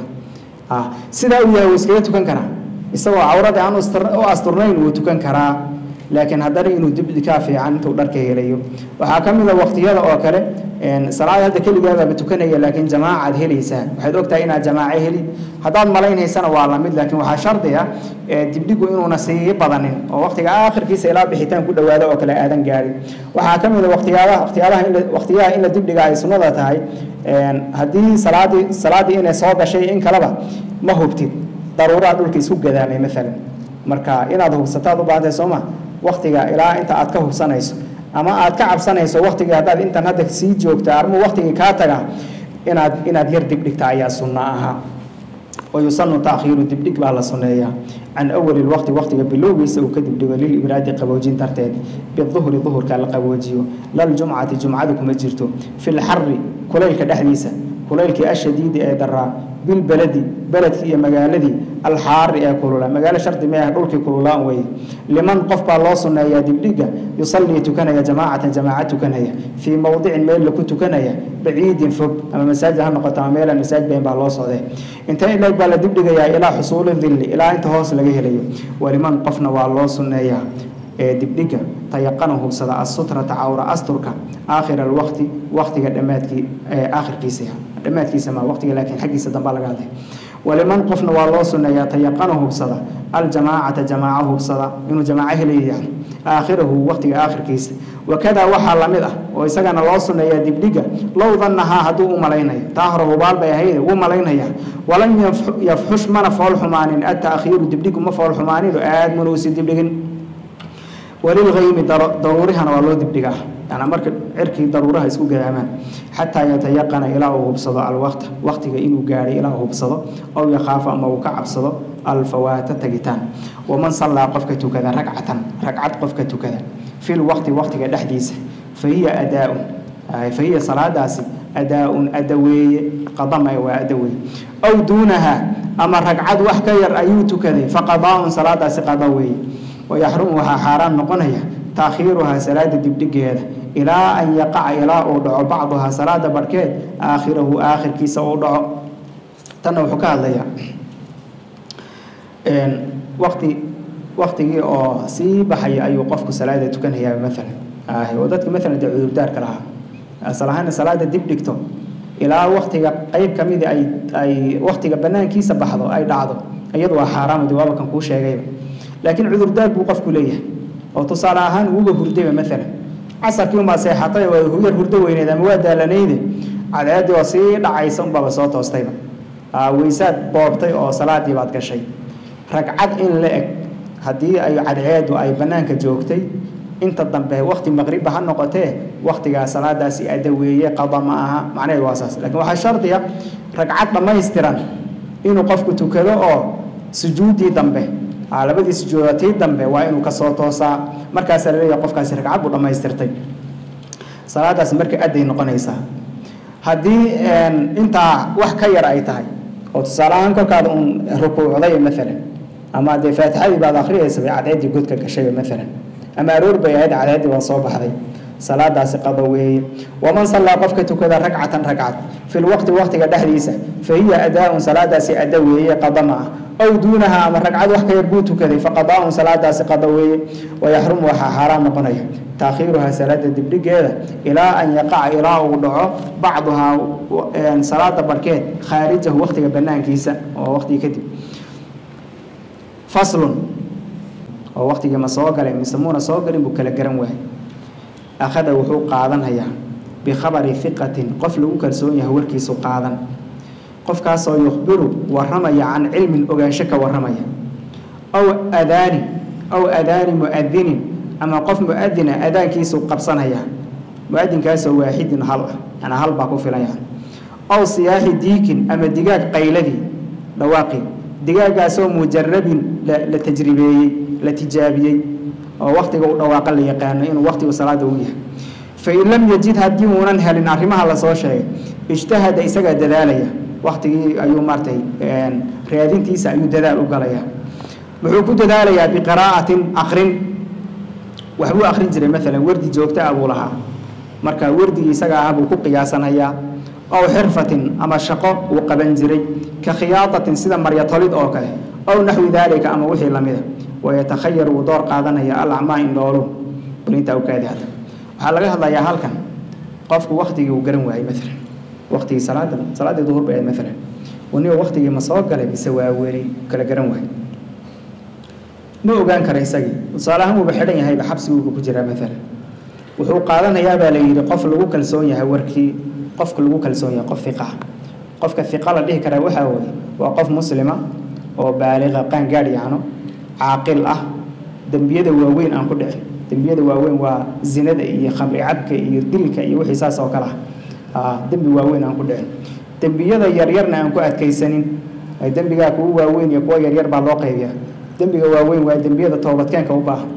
sidaa uu yahay wuu iskaga tukan karaa isagoo cawradii aan u asturnayn wuu tukan karaa laakiin haddana inuu dibdhikaa fiican intuu dharka helayo waxaa ka mid a waktiyada oo kale salaad hadda keligaadaba tukanaya laakiin jamaacaad helaysaa waxaad ogtahay inaad jamaaco heli haddaad malaynaysana waa lamid laakiin waxaa shardi ah dibdhigu inuuna sii badanin oo waktiga aakhirkiisa ilaa bixitaan ku dhawaado oo kale aadan gaadhin waxaa ka mid a waktiyaabaha waktiyaabaha in waktiyaha in la dibdhiga ay sunnada tahay haddii salaadii salaaddii inay soo gashay in kaleba ma hubtid daruuraa dhulka isku gadaamay maalan marka inaad hubsataad u baahantahay soo ma waktiga ilaa inta aad ka hubsanayso ama aad ka cabsanayso waktigii haddaad intan hadda sii joogta armuu waktigii kaa taga inaad inaad yar dibdhigta ayaa sunno ahaa wayusanu taakhiiru dibdhig baa la sunneeyaa can awali lwaqti waktiga bilowgiisa uu ka dibdhigo lilibraadi qaboojin darteed biduhri duhurka la qaboojiyo laljumcati jumcadu kuma jirto fi lxari kulaylka dhexdiisa kulaylkii ashadiidi ee daraa bilbeledi beledkii iyo magaaladii alxaari ee kulula magaalo shardi meah dhulkii kululaan weye liman qof baa loo sunneeyaa dibdhiga yusallii tukanaya jamaacatan jamaaca tukanaya fii mowdicin meel laku tukanaya baciidin fog ama masaajid ha noqoto ama meelaan masaajid bayn baa loo socdee inta ileeg baa la dibdhigayaa ilaa xusuuli dilli ilaa inta hoos laga helayo waliman qofna waa loo sunneeyaa ee dibdhiga tayaqana hubsada asutrata cawra asturka aakhir alwaqti waqtiga dhammaadkii aakhirkiisa dhammaadkiisa ma waqtiga laakiin xaggiisa dambaa laga hadlay waliman qofna waa loo sunneeyaa tayaqana hubsada aljamaacata jamaaca hubsada inuu jamaaco helayo yani aakhirahu waqtiga aakhirkiisa wakadaa waxaa lamid ah oo isagana loo sunneeyaa dibdhiga low dannahaa hadduu u malaynayo taa hore hubaal bay ahayd wuu malaynaya walam yafxush mana fool xumaanin ataakhiiru dibdhigu ma fool xumaanino aad mana usi dibdhigin walilgaymi daruurihana waa loo dibdhigaa yani marka cirkii daruuraha isku gadaamaan xataa yatayaqana ilaa uu hubsado alwaqta waqtiga inuu gaadhay ilaa uu hubsado aw yakhaafa ama uu ka cabsado alfawaata tagitaan waman sallaa qofka tukada ragcatan ragcad qofka tukada fil waqti waqtiga dhexdiisa fahiya adaaun fahiya salaadaasi adaaun adaweeye qadama waa adaweeye aw duunaha ama ragcad wax ka yar ayuu tukaday faqadaaun salaadaasi qada weeye wayaxrumu waxaa xaaraan noqonaya taakhiiruhaa salaada dibdhigeeda ilaa an yaqaca ilaa uu dhaco bacduhaa salaada barhkeed aakhirahu aakhirkiisa uu dhaco tanna wuxuu ka hadlayaa waqti waqtigii oo sii baxaya ayuu qofku salaada tukanayaa maalan oo dadka maalan dee cudurdaarka lahaa asal ahaana salaada dib dhigto ilaa waqtiga qeyb ka midi ay ay waqtiga banaankiisa baxdo ay dhacdo iyadu waa xaaraam dee waaba kan kuu sheegayba laakiin cudurdaar buu qofku leeyahay oo tusaale ahaan uuba hurdayba maalan casarkii unbaa seexatay waa yar hurdo weyneed ama waa daalanayde cadceeddii oo sii dhacaysa unbaaba soo toostayba weysaad boobtay oo salaadii baad gashay ragcad in la eg haddii ay cadceeddu ay bannaanka joogtay inta dambe wakti maqribba ha noqotee waktigaa salaadaasi adaweeye qada ma aha macnaheed waa saas lakiin waxaa shardiya ragcad dhammaystiran inuu qofku tukado oo sujuuddii dambe labadii sujuuda tii dambe waa inuu kasoo toosaa markaasaa laleeyahay qofkaasi ragcad buu dhammaystirtay salaadaasi marka aday noqonaysaa haddii intaa wax ka yar ay tahay oo tusaale ahaan kolkaada uun rukuucday maalan ama dee faatixadii baad akhriyaysa bay cadceeddii godka gashayba maalan ama aroor bay ahayd cadceeddii waa soo baxday salaadaasi qado weeye waman sallaa qofka tukada ragcatan ragcad fi lwaqti waqtiga dhexdiisa fa hiya adaa-un salaadaasi ada weeye qada ma ah aw duunaha ama ragcad wax ka yar buu tukaday faqadaa-un salaadaasi qado weeye wayaxrumu waxaa xaaraan noqonaya taakhiiruhaa salaada dibdhigeeda ilaa an yaqaca ilaa uu dhaco bacduhaa salaada barkeed khaarijahu waqtiga banaankiisa oo waqtiga kadib faslun oo waqtigii ma soo galay mise muuna soo galin buu kala garan waayay akhada wuxuu qaadanhayaa bikhabari hiqatin qof lagu kalsoon yahay warkiisu qaadan qofkaasoo yukhbiru waramaya can cilmin ogaansho ka waramaya aw adaani aw adaani muadinin ama qof muadina adaankiisu qabsanaya muadinkaasoo waaxidin hal ah yana hal baa ku filanya aw siyaaxi diikin ama digaag qayladii dhawaaqi digaagaasoo mujarabin la tajribeeyey la tijaabiyey oo waktiga u dhawaaqa la yaqaano inuu waktigu salaada u yahay fain lam yajid haddii uunan helin arrimaha lasoo sheegay ijtahada isagaa dadaalaya waktigii ayuu maaratay raadintiisa ayuu dadaal u galaya wuxuu ku dadaalayaa biqiraa'atin akrin waxbuu akrin jiray maalan wardi joogta ah buu lahaa marka wardigii isaga ah buu ku qiyaasanayaa aw xirfatin ama shaqo uu qaban jiray ka khiyaadatin sida maryatolid oo kale aw naxwi daalika ama wixii lamida wayatakhayar wuu door qaadanaya alacmaa indhoolu balinta awkaadi hadda waxaa laga hadlayaa halkan qofku waktigii uu garan waayey maalan waktigii salaada salaaddii duhur bay ahayd maalan waniba waktigii ma soo galay mise waa weli kala garan waayey ma ogaan kara isagii tusaale ahaan wuuba xidhan yahayba xabsiguuba ku jiraa maalan wuxuu qaadanayaa baa la yidhi qof lagu kalsoon yahay warkii qofka lagu kalsoon yahay qof iqa qofka iqa la dhihi karaa waxaa weye waa qof muslima oo baaliqa qaangaadh yacno caaqil ah dembiyada waaweyn aan ku dhicin dembiyada waaweyn waa zinada iyo khamri cabka iyo dilka iyo wixii saas oo kale ah dembi waaweyn aan ku dhicin dembiyada yaryarna aan ku adkaysanin dembigaa kuwa waaweyn iyo kuwa yaryar baa loo qaybiyaa dembiga waaweyn waa dembiyada toobadkeenka u baahan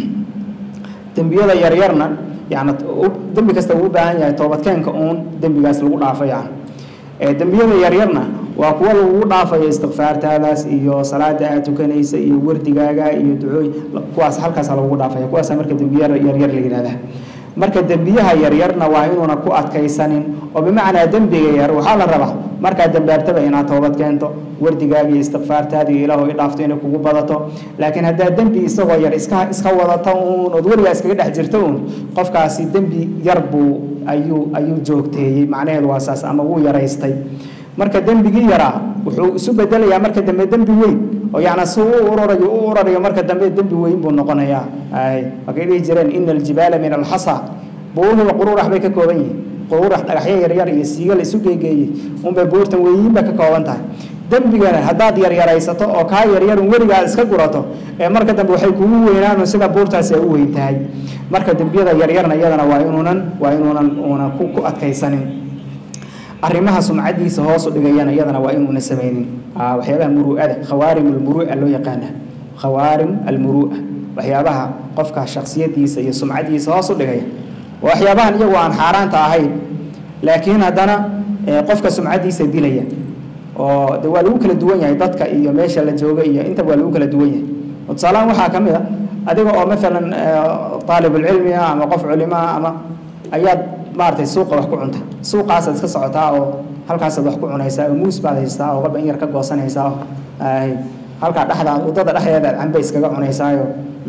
dembiyada yaryarna yani dembi kasta uu u baahan yahay toobadkeenka uun dembigaas lagu dhaafo yani dembiyada yaryarna waa kuwa lagugu dhaafayo istikfaartaadaas iyo salaada aad tukanaysa iyo wardigaaga iyo ducooy kuwaas halkaasa lagugu dhaafaya kuwaasa marka dembiya yaryar la yihahdaa marka dembiyaha yaryarna waa inuuna ku adkaysanin oo bimacnaa dembiga yar waxaa la rabaa markaad dambaabtaba inaad toobad keento wardigaaga iyo istikfaartaada iyo ilaahu i dhaafto inay kugu badato laakiin haddaad dembi isagoo yar iska iska wadata uun ood weligaa iskaga dhex jirto uun qofkaasi dembi yar buu ayuu ayuu joogteeyey macnaheedu waa saas ama wuu yaraystay marka dembigii yaraa wuxuu isu bedelayaa marka dambe dembi weyn oo yacni si u urarayo u urarayo marka dambe dembi weyn buu noqonayaa ay markay dhihi jireen ina aljibaala min alxasa buuruhuba quruurax bay ka kooban yihiin quruurax dhagaxyo yaryar iyo siiga la isu geegeeyey unbay buurtan weyiinba ka kooban tahay dembigana haddaad yaryaraysato oo kaa yaryarun weligaa iska gurato ee marka dambe waxay kugu weynaanu sida buurtaasi ay u weyn tahay marka dembiyada yaryarna iyadana waa inuunan waa inuunan uunan ku ku adkaysanin arrimaha sumcadiisa hoosu dhigayana iyadana waa inuuna samaynin waxyaabaha muru'ada khawaarim almuru'a loo yaqaana khawaarim almuru'a waxyaabaha qofka shaksiyadiisa iyo sumcadiisa hoos u dhigaya waxyaabahan iyagu aan xaaraanta ahayn laakiin haddana qofka sumcadiisa dilaya oo de waa lagu kala duwan yahay dadka iyo meesha la jooga iyo intaba waa lagu kala duwan yahay tusaalahaan waxaa ka mid a adiga oo maalan aalibulcilmi ah ama qof culimo ah ama ayaad maaragtay suuqa wax ku cunta suuqaasaad iska socotaa oo halkaasaad wax ku cunaysaa oo muus baad haystaa oo qaban yar ka goosanaysaa oo halkaa dhexdaa waddada dhexdeeda aad cambe iskaga cunaysaayo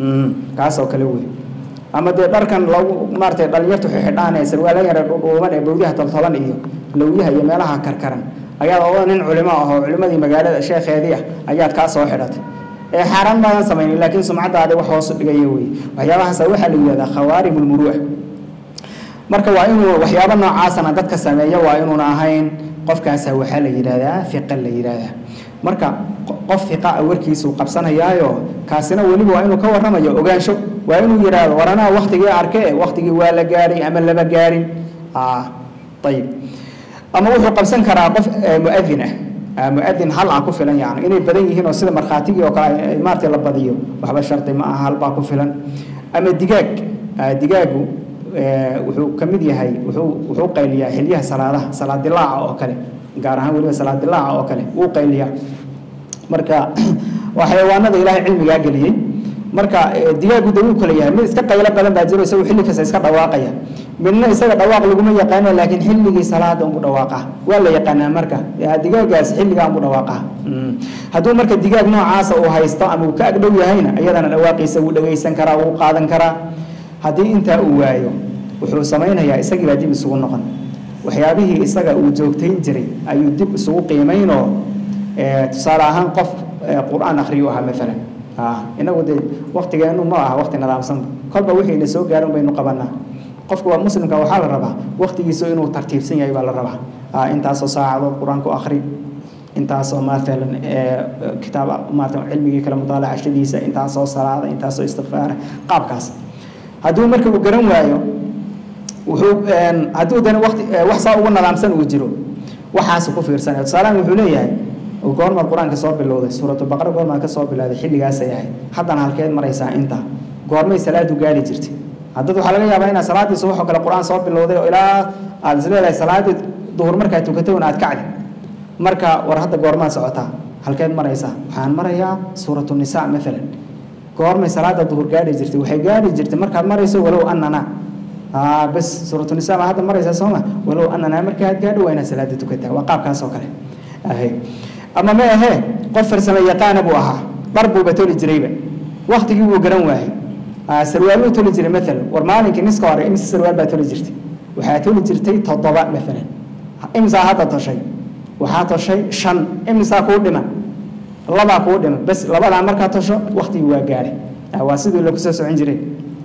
kaasoo kale wey ama dee dharkan lagu maaratay dhalinyartu xixidhaan ee sarwaala yare dhuudhuuban ee bawdiyaha toltolan iyo lawyaha iyo meelaha karkaran ayaad oo nin culimo ah oo culimadii magaalada sheekheedii ah ayaad kaa soo xidhatay ee xaaraan maadan samaynin laakiin sumcaddaadi wax hoosu dhigaya wey waxyaabahaasa waxaa la yidhahdaa khawaarim ulmuru'a marka waa inuu waxyaabo noocaasana dadka sameeya waa inuuna ahayn qofkaasa waxaa la yidhahdaa fiqa la yidhahdaa marka qof fiqa a warkiisuu qabsanayaayo kaasina weliba waa inuu ka warramayo ogaansho waa inuu yidhaahdo war anaa waktigii arke waktigii waa la gaadhay ama lama gaadhin ayib ama wuxuu qabsan karaa qof muadin ah muadin hal ah ku filan yani inay badan yihiin oo sida markhaatigii oo kale maaragtay la badiyo waxba shardi ma aha halbaa ku filan ama digaag digaagu wuxuu ka mid yahay wuxuu wuxuu qayliyaa xilyaha salaadaha salaad dilaaca oo kale gaar ahaan weliba salaad dilaaca oo kale wuu qayliyaa marka waa xayawaanada ilaahay cilmigaa geliyey marka digaagu de wuu kala yahay mid iska qaylo badan baa jiro isagu xilli kasta iska dhawaaqaya midna isaga dhawaaq laguma yaqaano laakiin xilligii salaada unbu dhawaaqa waa la yaqaanaa marka digaagaas xilligaa unbu dhawaaqa hadduu marka digaag noocaasa uu haysto ama uu ka agdhow yahayna iyadana dhawaaqiisa wuu dhagaysan karaa wuu qaadan karaa haddii intaa uu waayo wuxuu samaynayaa isagii baa dib isugu noqon waxyaabihii isaga uu joogtayn jiray ayuu dib isugu qiimaynoo tusaale ahaan qof qur-aan akhriyu ahaa maalan inagu dee waktigeenu ma aha wakti nidaamsanba kolba wixii na soo gaarin baynu qabanaa qofka waa muslimka waxaa la rabaa waktigiisu inuu tartiibsan yahay baa la rabaa intaasoo saacadood qur-aanku akhri intaasoo maalan kitaab maarata cilmigii kale mutaalacashadiisa intaasoo salaada intaasoo istikfaara qaabkaas hadduu marka uu garan waayo wuxuu hadduu dana waqti wax saa ugu nadaamsan uu jiro waxaasu ku fiirsanaya tusaalahan wuxuu leeyahay goormaad qur-aanka soo bilowday suuratulbaqara goormaad ka soo bilowday xilligaasay ahayd haddana halkeed maraysaa inta goormay salaadu gaari jirtay haddad waxaa laga yaabaa inaad salaaddii subax oo kale qur-aan soo bilowday oo ilaa aad is leedahay salaaddii duhur markaad tukatay un aad kacdi marka war hadda goormaad socotaa halkeed maraysaa waxaan marayaa suuratu nisaa maalan goormay salaada duhur gaari jirtay waxay gaari jirtay markaad marayso walow annana bas suuratu nisaa baa hadda maraysaa sooma walow annana markaad gaadho waa inaad salaada tukataa waa qaabkaas oo kale ahay ama ma ahee qof farsamo yaqaana buu ahaa dhar buuba toli jirayba waktigii buu garan waayey sarwaaluu toli jiray maalan war maalinkii niska hore imise sarwaal baa toli jirtay waxaa toli jirtay toddoba maalan imsaa hadda toshay waxaa toshay shan imisaa kuu dhima labaa kuu dhima bas labadaa markaa tosho waktigii waa gaadhay waa sidii lagu soo socon jiray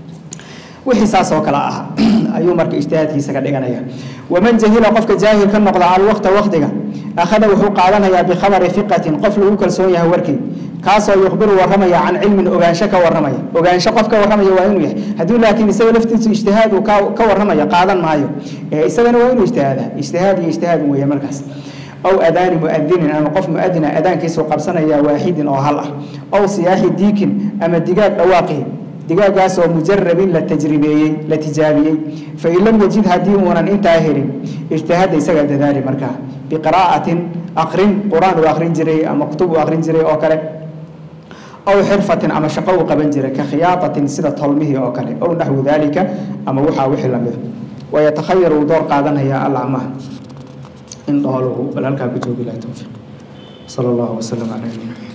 wixii saas oo kale ah ayuu marka ijtihaadkiisa ka dhiganaya waman jahila qofka jaahil ka noqda alwaqta waqtiga akhada wuxuu qaadanayaa bikhabari fiqatin qof lagu kalsoon yahay warkii kaasoo yukhbiru warramaya can cilmin ogaansho ka warramaya ogaansho qof ka warramaya waa inuu yahay hadduu laakiin isaga laftiisu ijtihaad uu ka warramaya qaadan maayo isagana waa inuu ijtihaadaa ijtihaad iyo ijtihaad weeye markaas aw adaani muadinin ama qof muadina adaankiisu qabsanaya waaxidin oo hal ah aw siyaaxi diikin ama digaag dhawaaqii digaagaasoo mujarabin la tajribeeyey la tijaabiyey fain lam yajid haddii uunan intaa helin ijtihaada isagaa dadaali markaa biqiraa'atin aqrin qur-aan uu aqrin jiray ama kutub uu aqrin jiray oo kale aw xirfatin ama shaqo uu qaban jiray ka khiyaatatin sida tolmihii oo kale aw naxwu dalika ama waxaa wixii lamida wayatakhayar uu door qaadanaya alacmaah in dhooluhu bal halkaa ku joogi laha towfiiq sala allahu wasalam calaa nabiyina